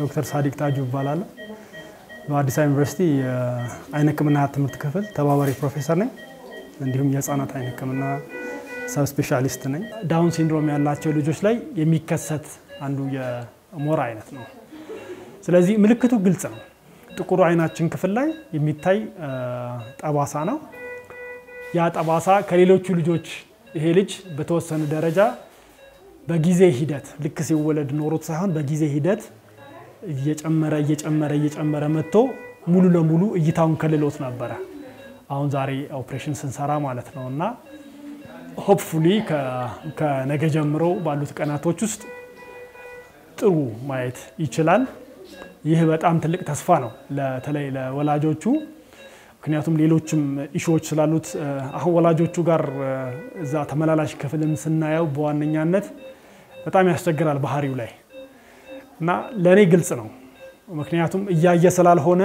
ዶክተር ሳዲቅ ታጁ ይባላል። በአዲስ አበባ ዩኒቨርሲቲ የአይን ሕክምና ትምህርት ክፍል ተባባሪ ፕሮፌሰር ነኝ። እንዲሁም የህፃናት አይን ሕክምና ሰብ ስፔሻሊስት ነኝ። ዳውን ሲንድሮም ያላቸው ልጆች ላይ የሚከሰት አንዱ የሞራ አይነት ነው። ስለዚህ ምልክቱ ግልጽ ነው። ጥቁሩ አይናችን ክፍል ላይ የሚታይ ጠባሳ ነው። ያ ጠባሳ ከሌሎቹ ልጆች ይሄ ልጅ በተወሰነ ደረጃ በጊዜ ሂደት ልክ ሲወለድ ኖሮት ሳይሆን በጊዜ ሂደት እየጨመረ እየጨመረ እየጨመረ መጥቶ ሙሉ ለሙሉ እይታውን ከልሎት ነበረ። አሁን ዛሬ ኦፕሬሽን ስንሰራ ማለት ነው እና ሆፕፉሊ ከነገ ጀምሮ ባሉት ቀናቶች ውስጥ ጥሩ ማየት ይችላል። ይህ በጣም ትልቅ ተስፋ ነው በተለይ ለወላጆቹ። ምክንያቱም ሌሎችም ኢሹዎች ስላሉት አሁን ወላጆቹ ጋር እዛ ተመላላሽ ክፍልን ስናየው በዋነኛነት በጣም ያስቸግራል ባህሪው ላይ እና ለእኔ ግልጽ ነው። ምክንያቱም እያየ ስላልሆነ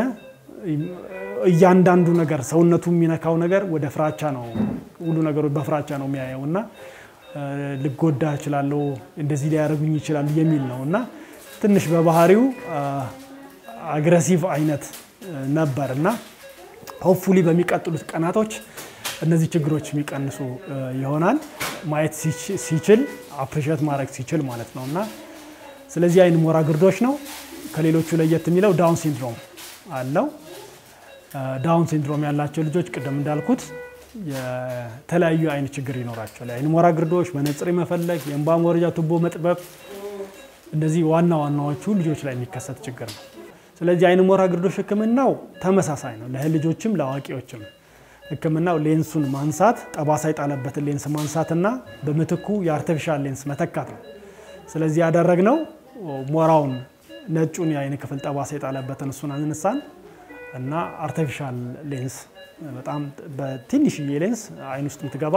እያንዳንዱ ነገር ሰውነቱ የሚነካው ነገር ወደ ፍራቻ ነው፣ ሁሉ ነገሮች በፍራቻ ነው የሚያየው እና ልጎዳ እችላለሁ፣ እንደዚህ ሊያደርጉኝ ይችላሉ የሚል ነው እና ትንሽ በባህሪው አግረሲቭ አይነት ነበር እና ሆፕፉሊ በሚቀጥሉት ቀናቶች እነዚህ ችግሮች የሚቀንሱ ይሆናል። ማየት ሲችል አፕሪሼት ማድረግ ሲችል ማለት ነው እና ስለዚህ አይን ሞራ ግርዶሽ ነው። ከሌሎቹ ለየት የሚለው ዳውን ሲንድሮም አለው። ዳውን ሲንድሮም ያላቸው ልጆች ቅድም እንዳልኩት የተለያዩ አይነት ችግር ይኖራቸዋል። የአይን ሞራ ግርዶሽ፣ መነጽር መፈለግ፣ የእንባ መውረጃ ቱቦ መጥበብ፣ እነዚህ ዋና ዋናዎቹ ልጆች ላይ የሚከሰት ችግር ነው። ስለዚህ አይን ሞራ ግርዶሽ ሕክምናው ተመሳሳይ ነው ለልጆችም ለአዋቂዎችም። ሕክምናው ሌንሱን ማንሳት ጠባሳ የጣለበትን ሌንስ ማንሳትና በምትኩ የአርቲፊሻል ሌንስ መተካት ነው። ስለዚህ ያደረግነው ሞራውን ነጩን የአይን ክፍል ጠባሳ የጣለበትን እሱን አነሳን እና አርቲፊሻል ሌንስ በጣም በትንሽዬ ሌንስ አይን ውስጥ የምትገባ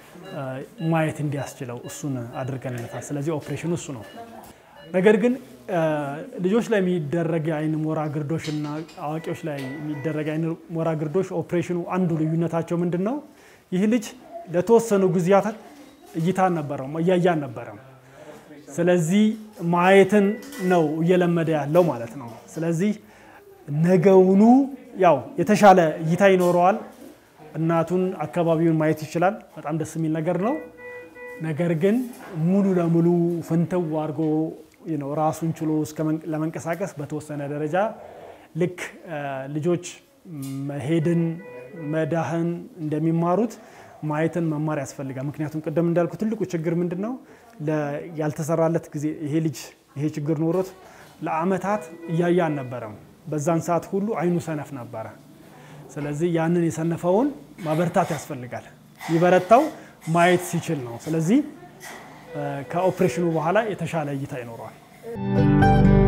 ማየት እንዲያስችለው እሱን አድርገንለታል። ስለዚህ ኦፕሬሽኑ እሱ ነው። ነገር ግን ልጆች ላይ የሚደረግ የአይን ሞራ ግርዶሽ እና አዋቂዎች ላይ የሚደረግ የአይን ሞራ ግርዶሽ ኦፕሬሽኑ አንዱ ልዩነታቸው ምንድን ነው? ይህ ልጅ ለተወሰኑ ጊዜያት እይታ አልነበረውም፣ እያየ አልነበረም። ስለዚህ ማየትን ነው እየለመደ ያለው ማለት ነው። ስለዚህ ነገውኑ ያው የተሻለ እይታ ይኖረዋል። እናቱን አካባቢውን ማየት ይችላል። በጣም ደስ የሚል ነገር ነው። ነገር ግን ሙሉ ለሙሉ ፍንትው አድርጎ ራሱን ችሎ ለመንቀሳቀስ በተወሰነ ደረጃ ልክ ልጆች መሄድን መዳህን እንደሚማሩት ማየትን መማር ያስፈልጋል። ምክንያቱም ቅድም እንዳልኩ ትልቁ ችግር ምንድን ነው? ያልተሰራለት ጊዜ ይሄ ልጅ ይሄ ችግር ኖሮት ለአመታት እያየ አልነበረም። በዛን ሰዓት ሁሉ አይኑ ሰነፍ ነበረ። ስለዚህ ያንን የሰነፈውን ማበርታት ያስፈልጋል። የሚበረታው ማየት ሲችል ነው። ስለዚህ ከኦፕሬሽኑ በኋላ የተሻለ እይታ ይኖረዋል።